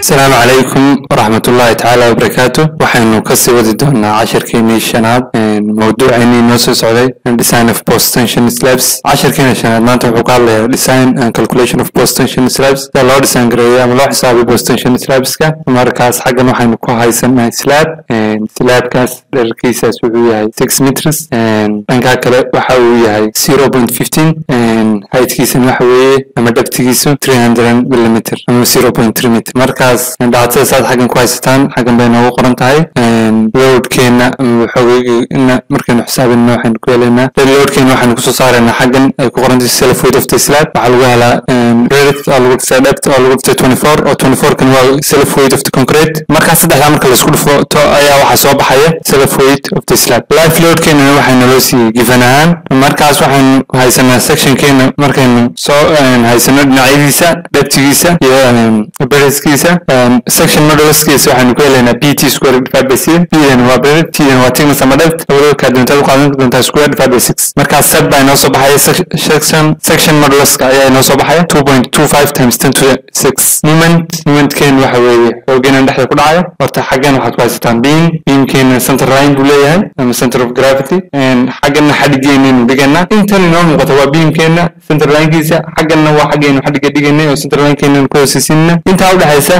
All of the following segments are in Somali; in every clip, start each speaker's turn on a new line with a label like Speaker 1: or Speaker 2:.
Speaker 1: asalaamu calaykum waraxmatullaahi tacaala wabarakaatu waxaynu kasii wadi doonaa cashirkeenii shanaad mawduuceennii noo soo socday design of post tension slabs cashirkeena shanaad maanta wuxuu ka hadlayaa design and calculation of post tension slabs sida loo design gareeyo ama loo xisaabiyo post tension slabska markaas xaggan waxaynu ku haysanahay slab slabkaas dherarkiisaas wuxuu yahay six meters dhankaa kale waxa uu yahay zero point fifteen heightkiisana waxa weeye ama dhabtigiisu three hundred millimeter ama zero point three meter markaas dhacdada saad xaggan ku haysataan xaggan bay noogu qoran tahay loadkeena xoogeyna markaynu xisaabinna waxaynu ku helaynaa loadkeena waxaynu kusoo saaraynaa xaggan ay ku qoran tahay self weight of the slab waxaa lagu helaa redigt oo lagu dhistay dhebt oo lagu dhistay twenty four oo twenty four kan waa self weight of the concrete markaas saddexdaa marka laisku dhufto ayaa waxaa soo baxaya self weight of the slab life loadkeena waxaa naloo siiyey given ahaan markaas waxaynu haysanaa sectionkeena markaynu soo haysano dhinacyadiisa dhabtigiisa iyo beriskiisa section modulskiisa waxaynu ku helaynaa b t square divided by c bdan waa berid tdan waa thickness ama depth labadaba kaadintaad u qaadan doontaa square divided by six markaa set baa inoo soo baxaya section section moduluska ayaa inoo soo baxaya two point two five times ten to six moment momentkeenu waxa weeye xoogeena dhexda ku dhacaya horta xaggan waxaad ku haysataan beam beamkeena center line buu leeyahay ama center of gravity xaggana xadhigeennaynu dhiganaa intan inoo muuqata waa beamkeena center linekiisa xagganna waa xaggaynu xadhiga dhiganay oo center linekeenan ku hoosaysiinna intaa udhexaysa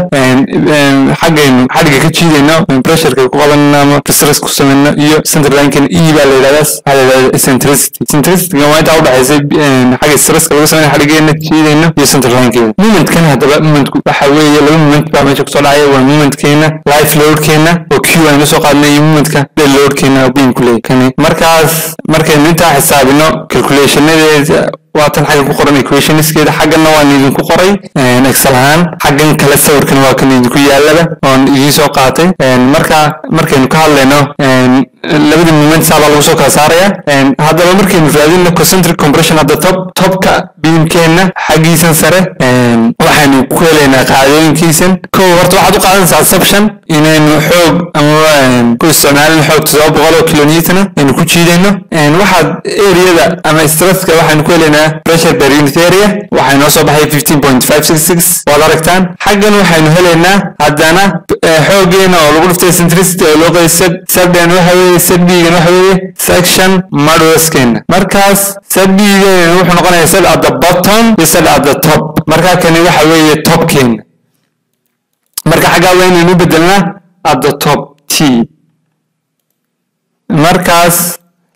Speaker 1: xaggaynu xadhiga ka jiidayno pressureka ku qabanayno ama stress ku samayno iyo center linekeen e baa la yidhahdaas waxaa la yidhahda eccentricity eccentricityga waa intaa udhexaysa xagga stresska lagu samayna xadhigeena jiidayno iyo center linekeena momentkan haddaba momentku waxa weeye laba moment baa meesha kusoo dhacaya waa momentkeena life loadkeena oo q aynu soo qaadnay iyo momentka dead loadkeena oo beam ku leeyahay kani markaas markaynu intaa xisaabino calculationadeeda waatan xaggan ku qoran equationskeeda xagganna waan idinku qoray excel ahaan xaggan kale sawirkan waa kan idinku yaalaba oon idiin soo qaatay marka markaynu ka hadlayno labada moment saabaa lagu soo kala saaraya haddaba markaynu raadino concentric compression hadda top topka beamkeena xaggiisan sare waxaynu ku helaynaa qaadooyinkiisan kow horta waxaad u qaadanaysaa assumption inaynu xoog ama ku isticmaalin xoog todoba boqol oo kilonewtona aynu ku jiidayno waxaad areada ama stresska waxaynu ku helaynaa pressure per unit area waxay noo soo baxay fifteen point five six six waad aragtaan xaggan waxaynu helaynaa haddana xoogeena oo lagu dhiftay centricity oo loo qeeyay sabdan waxa weeye sabdigan waxa weeye section modulskeena markaas sabdigan wuxuu noqonayaa sad at the bottom iyo sad at the top markaa kani waxa weeye topkeena marka xaggaa waa inaynu bedelnaa at the top t markaas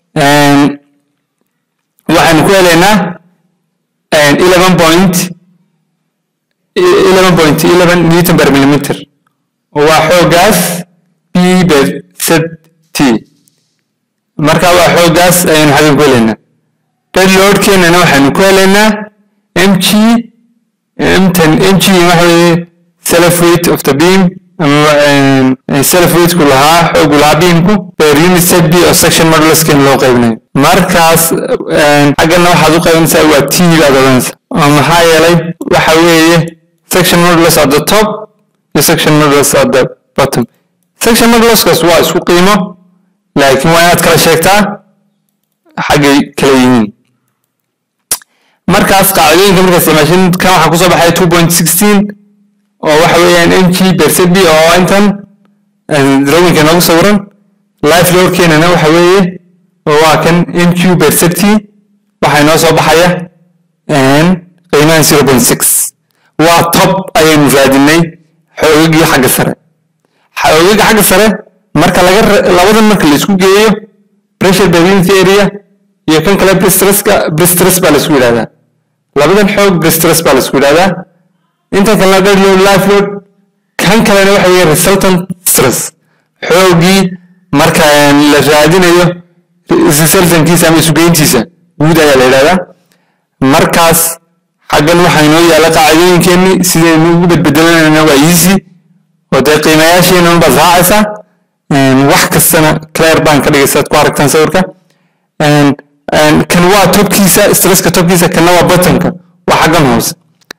Speaker 1: waxaynu ku helaynaa eleven point eleven point eleven newton per millimeter waa xoogaas b ber z t marka waa xoogaas ayaynu xaggan ku helaynaa dead loadkeenana waxaynu ku helaynaa m g mtan m g waxa weeye self weight of the beam ama self weightku lahaa xoogu lahaa beamku per unit set b oo section moduluskeena loo qaybinayo markaas xaggana waxaad u qaybinaysaa waa t baad odanaysa oo maxaa yeelay waxa weeye section modulus at the top iyo section modulus at the bottom section moduluskaas waa isku qiimo laakiin waa inaad kala sheegtaa xaggay kala yihiin markaas qaacidooyinka markaa isticmaashin kan waxaa kusoo baxaya two point sixteen oo waxa weeyaan m g percent b oo intan drawinka noogu sawiran life loadkeenana waxa weeye waa kan m q percent waxaa inoo soo baxaya qiimahan zero point six waa top ayaynu raadinay xoogagii xagga sare xoogaga xagga sare marka laga labadan marka la isku geeyo pressure per unit area iyo kan kale bristresska bristress baa la isku yidhahdaa labadan xoog bristress baa la isku yidhahdaa inta kalena dead load life load kan kalena waxa weeye resultant stress xoogii marka la raadinayo resultantkiisa ama isugeyntiisa guud ayaa la yidhahdaa markaas xaggan waxaa inoo yaalla qaacidooyinkeenni sidaynu ugu bedbedelanayna waa easy oo dee qiimayaasheena unbaad raacaysaa wax kastana clair baan ka dhigaysaad ku aragtaan sawirka kan waa topkiisa stresska topkiisa kanna waa bottomka waa xaggan hoose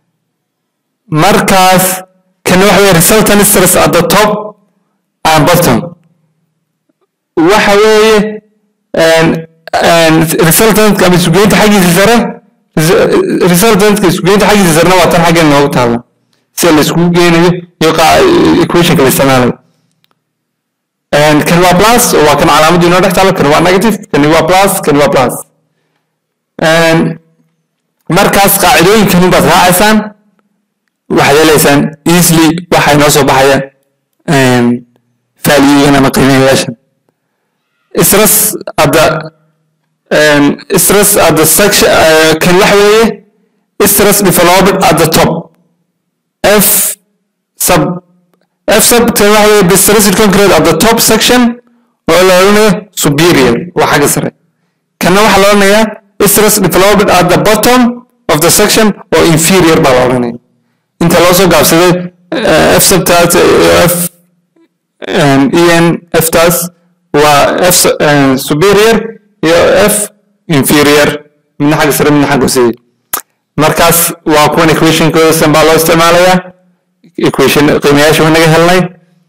Speaker 1: markaas kana waxa weeye resultant stress at the top and bottom waxa weeye resultantka ama isugeynta xaggiisa sare resultantka isugeynta xaggiisa sarena waa tan xaggan noogu taalla sida la iskugu geenayo iyo equationka la isticmaalayo kan waa plus oo waa kan calaamaddu inoo dhex taalo kan waa negative kani waa plus kani waa plus markaas qaacidooyinkan baad raacaysaan waxaad helaysaan easily waxa inoo soo baxaya valuegan ama qiimayaashan stress at the stress at the section kan waxa weeye stress developed at the top f sub f sub kan waxa weeye distressed concrete at the top section oo la odhanayo superior waa xagga sare kanna waxaa la odhanayaa stress developed at the bottom of the section oo inferior baa la odhanaya inta loo soo gaabsaday f subtaas f en f taas waa f superior iyo f inferior midna xagga sare midna xagga hooseeya markaas waa kuwan equationkooda san baa loo isticmaalayaa equation qiimayaasha waa naga helnay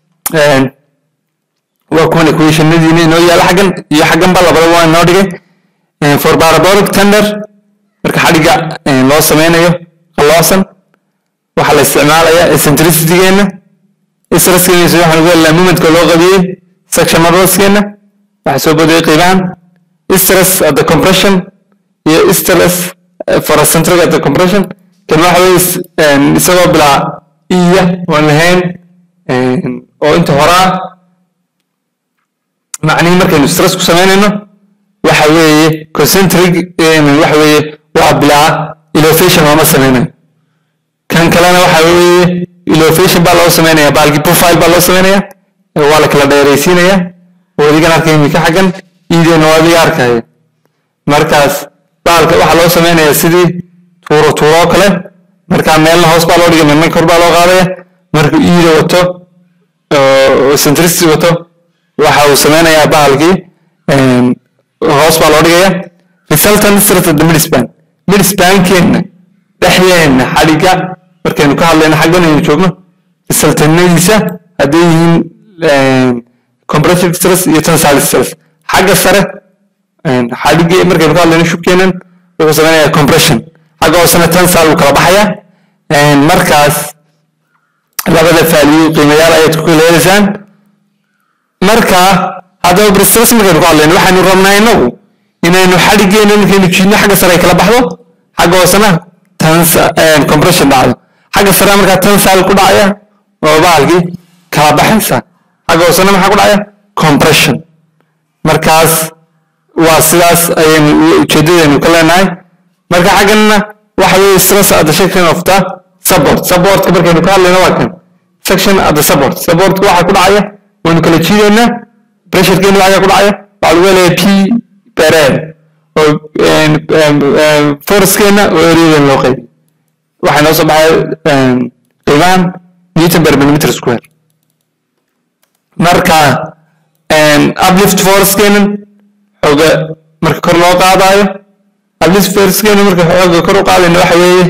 Speaker 1: waa kuwan equationadiina inoo yaala xaggan iyo xaggan ba labada waa inoo dhigay for parabolic tender marka xadhigga loo sameynayo qalloosan waxaa la isticmaalayaa eccentricitygeena stresskeena waxaan ugu helnaa momentka loo qabiyey section modelskeena waxaa soo bodayay qiimahan stress at the compression iyo stress for a centric at the compression kan waxa weye isagoo bilaa iya waan lahayn oo inta horaa macnihii markaynu stress ku samaynayno waxa weeye concentric waxa weeye waa bilaa elevation looma samaynayo kan kalena waxa weeye elevation baa loo samaynaya baalki profile baa loo samaynaya waa la kala dheeraysiinaya wadigan arkay imika xaggan iideena waa adiga arkaya markaas baalka waxaa loo samaynaya sidii tuuro tuuro kale marka meelna hoos baa loo dhigay meelna kor baa loo qaadaya markuu iida wato oo centricity wato waxa uu sameynayaa bahalkii hoos baa loo dhigaya resultant stress the midspan midspankeenna dhexdeenna xadhigga markaynu ka hadlayno xaggan aynu joogno resultantadiisa hadday yihiin compressive stress iyo tensile stress xagga sare xadhiggii markaynu ka hadlayno shubkeennan wuxuu sameynayaa compression xagga hoosena tensile uu kala baxaya markaas labada value qiimayaal ayaad ku kala helaysaan marka haddaba bristress markaynu ka hadlayno waxaynu rabnaa inagu inaynu xadhiggeena markaynu jiidno xagga sare ay kala baxdo xagga hoosena compression dhacdo xagga sare markaa tensile ku dhacaya oo bahalkii kala baxaysa xagga hoosena maxaa ku dhacaya compression markaas waa sidaas ayaynu ujeedadeenu ka leenahay marka xagganna waxa weeye stress at the section of the support supportka markaynu ka hadlayno waa kan section at the support supportka waxaa ku dhacaya waynu kala jiidaynaa pressurekeena waxaa ku dhacaya waxaa lagu helaya p per oo forcekeena oo areadan loo qaybiy waxaa noo soo baxay qiimahan newton per millimeter square marka uplift forcekeena xooga marka kor loo qaadayo uplift forcekeena marka xooga kor u qaadayna waxa weeye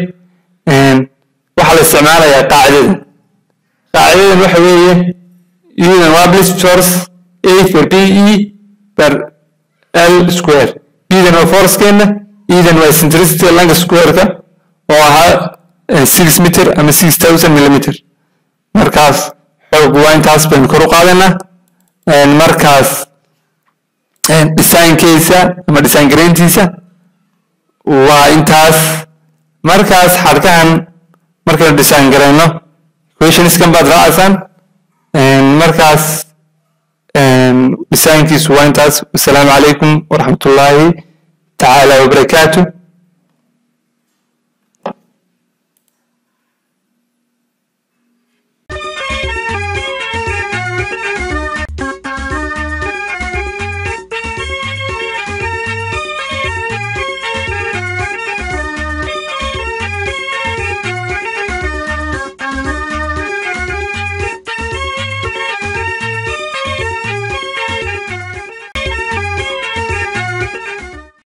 Speaker 1: waxaa la isticmaalayaa qaacidadan qaacidadan waxa weeye iyadan waa uplift force a for b e per l square idan waa forcekeena idan waa centricity langa squareka oo ahaa six meter ama six thousand millimeter markaas xoog waa intaas baynu kor u qaadaynaa markaas designkiisa ama design garayntiisa waa intaas markaas xadhkahan markaynu design garayno questionskan baad raacaysaan markaas designkiisu waa intaas wasalaamu calaykum waraxmatullaahi tacaala wabarakaatu